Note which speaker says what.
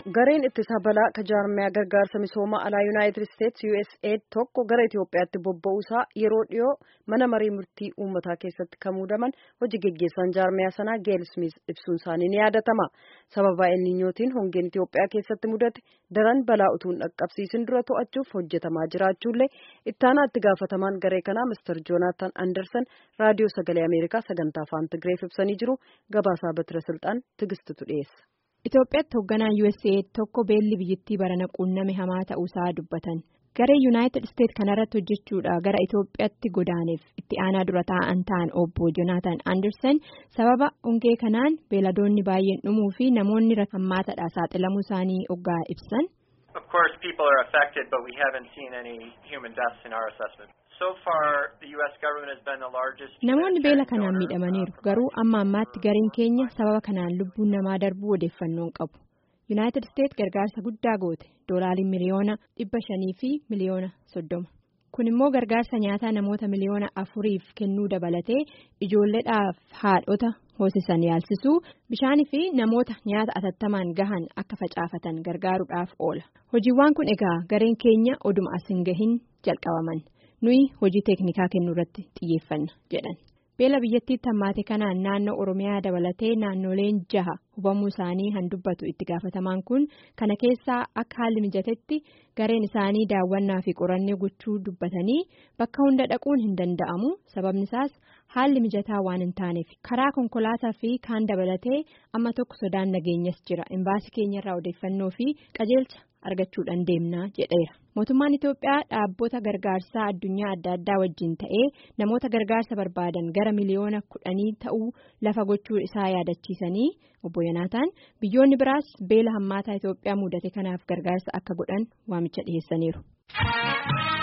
Speaker 1: gareen ittisa balaa ka jaarmiyaa gargaarsa misooma alaa yuunaayitid isteetsi USAID tokko gara Itoophiyaatti bobba'uusaa yeroo dhiyoo mana marii murtii uummataa keessatti kan muudaman hojii geggeessaan jaarmiyaa sanaa Geel Smith ibsuun isaanii ni yaadatama. Sababa elniinyootiin hongeen Itoophiyaa keessatti mudate daran balaa utuu hin dhaqqabsiisin dura to'achuuf hojjetamaa jiraachuullee ittaanaa itti gaafatamaan garee kanaa Mr. Joonaatan Anderson raadiyoo sagalee Ameerikaa sagantaa afaan Tigreef ibsanii jiru gabaasaa Batira Silxaan Tigistutu dhiyeessa.
Speaker 2: Itoophiyaatti hoogganaan USAID tokko beelli biyyattii barana quunname hamaa ta'uusaa dubbatan garee yuunaayitid isteet kanarratti hojjechuudha gara Itoophiyaatti godaaneef itti aanaa dura taa'an ta'an obbo Joonaatan Anderson sababa hongee kanaan beeladoonni baay'een dhumuu fi namoonni hammaataadha saaxilamuu isaanii oggaa ibsan.
Speaker 3: Of course, people are affected, but we haven't seen any human deaths in our assessment. So far, the U.S. government has been the largest.
Speaker 2: Namoonni beela kanaan miidhamaniiru garuu amma ammaatti gareen keenya sababa kanaan lubbuun namaa darbuu odeeffannoon qabu. Yuunaayitid Isteet gargaarsa guddaa goote doolaariin miliyoona dhibba shanii fi miliyoona soddoma. Kun immoo gargaarsa nyaataa namoota miliyoona afuriif kennuu dabalatee ijoolleedhaaf haadhota hoosisan yaalsisuu bishaanii fi namoota nyaata atattamaan gahan akka facaafatan gargaaruudhaaf oola. Hojiiwwan kun egaa gareen keenya oduma as hin gahin jalqabaman. nuyi hojii teeknikaa kennuu irratti xiyyeeffanna jedhan beela biyyattiitti hammaate kanaan naannoo oromiyaa dabalatee naannoleen jaha hubamuu isaanii han dubbatu itti gaafatamaan kun kana keessaa akka haalli mijatetti gareen isaanii daawwannaa fi qorannee gochuu dubbatanii bakka hunda dhaquun hin danda'amu sababni isaas haalli mijataa waan hin taaneef karaa konkolaataa fi kaan dabalatee amma tokko sodaan nageenyas jira imbaasii keenyarraa odeeffannoo fi qajeelcha. argachuudhaan deemnaa jedheera mootummaan Itoophiyaa dhaabbota gargaarsaa addunyaa adda addaa wajjin ta'ee namoota gargaarsa barbaadan gara miliyoona kudhanii ta'uu lafa gochuu isaa yaadachiisanii obbo Yanaataan biyyoonni biraas beela hammaataa Itoophiyaa mudate kanaaf gargaarsa akka godhan waamicha dhiyeessaniiru.